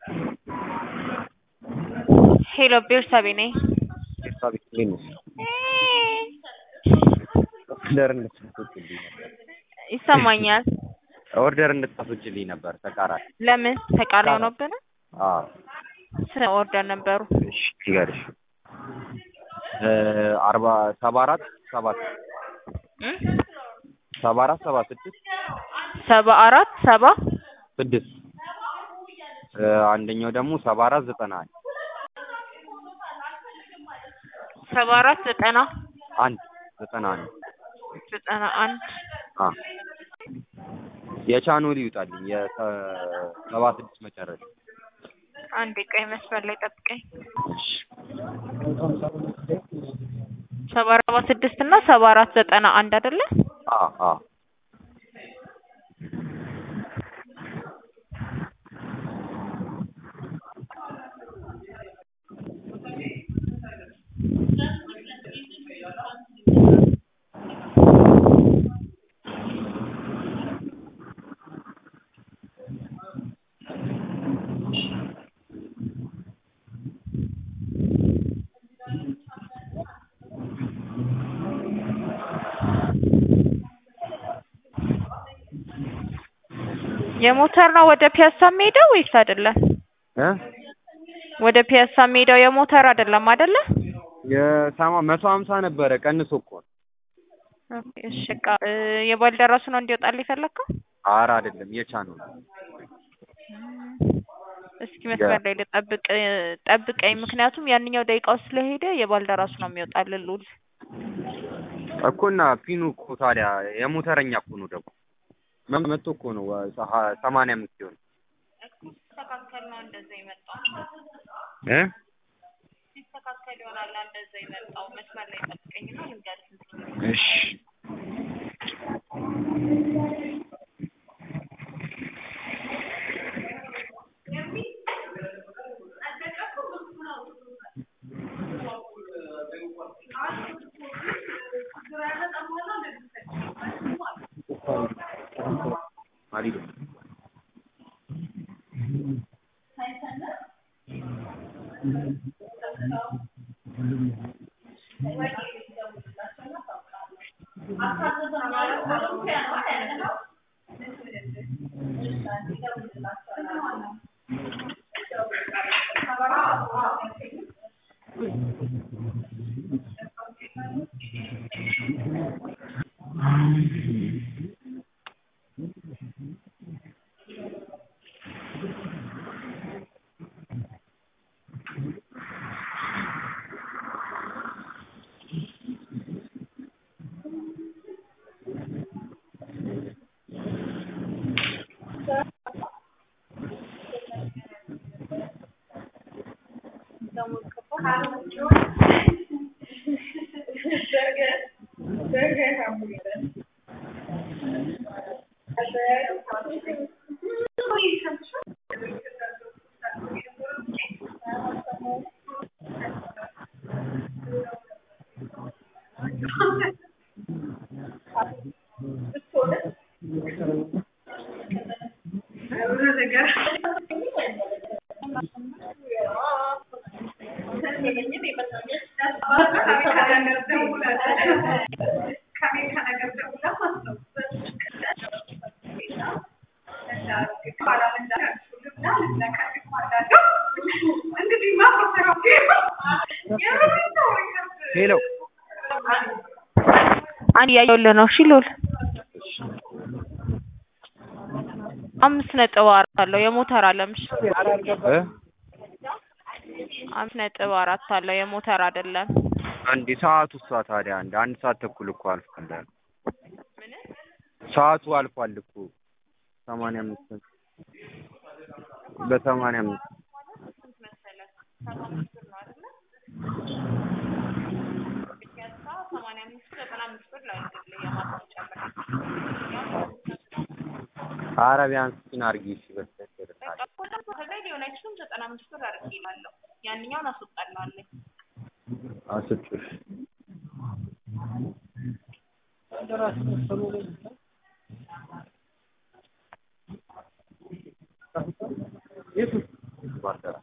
ሄሎ ቤርሳቤ ነኝ። ቤርሳቤ እንዴት ነሽ? ኦርደር እንድታስወጪልኝ ነበር። ይሰማኛል። ኦርደር እንድታስወጪልኝ ነበር ተቃራኒ። ለምን ተቃራኒ ሆኖብን? አዎ ስንት ኦርደር ነበሩ? እሺ ይገርሽ አርባ ሰባ አራት ሰባት እ ሰባ አራት ሰባ ስድስት ሰባ አራት ሰባ ስድስት አንደኛው ደግሞ ሰባ አራት ዘጠና አንድ ሰባ አራት ዘጠና አንድ ዘጠና አንድ ዘጠና አንድ አ የቻኖሊ ይውጣልኝ የሰባ ስድስት መጨረሻ አንድ ቀይ መስመር ላይ ጠብቀኝ። ሰባ አርባ ስድስት እና ሰባ አራት ዘጠና አንድ አይደለ? አ አ የሞተር ነው ወደ ፒያሳ የሚሄደው ወይስ አይደለም? እ ወደ ፒያሳ የሚሄደው የሞተር አይደለም አይደለ? የሰማ መቶ ሀምሳ ነበረ ቀንሶ እኮ ነው። ኦኬ እሺ በቃ እ የባልደራሱ ነው እንዲወጣልህ የፈለግከው? ኧረ አይደለም የቻኖሊ እስኪ መስመር ላይ ልጠብቅ ጠብቀኝ። ምክንያቱም ያንኛው ደቂቃው ስለሄደ የባልደራሱ ነው የሚወጣልህ ሉል እኮ እና ፒኑ እኮ ታዲያ የሞተረኛ እኮ ነው ደግሞ መቶ እኮ ነው ሰማንያ አምስት ሲሆን ሲስተካከል ነው እንደዛ የመጣው እ ሲስተካከል ይሆናል እንደዛ የመጣው። መስመር ላይ ጠብቀኝና ልንገርህ። እሺ አሪፍ ሄሎ አንድ ያየሁልህ ነው። እሺ ሉል አምስት ነጥብ አራት አለው የሞተር አለምሽ እ አምስት ነጥብ አራት አለው የሞተር አይደለም። አንድ ሰዓቱ እሷ ታዲያ አንድ አንድ ሰዓት ተኩል እኮ አልፏል። ሰዓቱ አልፏል እኮ ሰማንያ አምስት በሰማንያ አምስት ኧረ ቢያንስ ፒን አድርጊ እሺ በስተቀር ያንኛውን አስወጣልሃለሁ። አስጭሽ ባልደራስ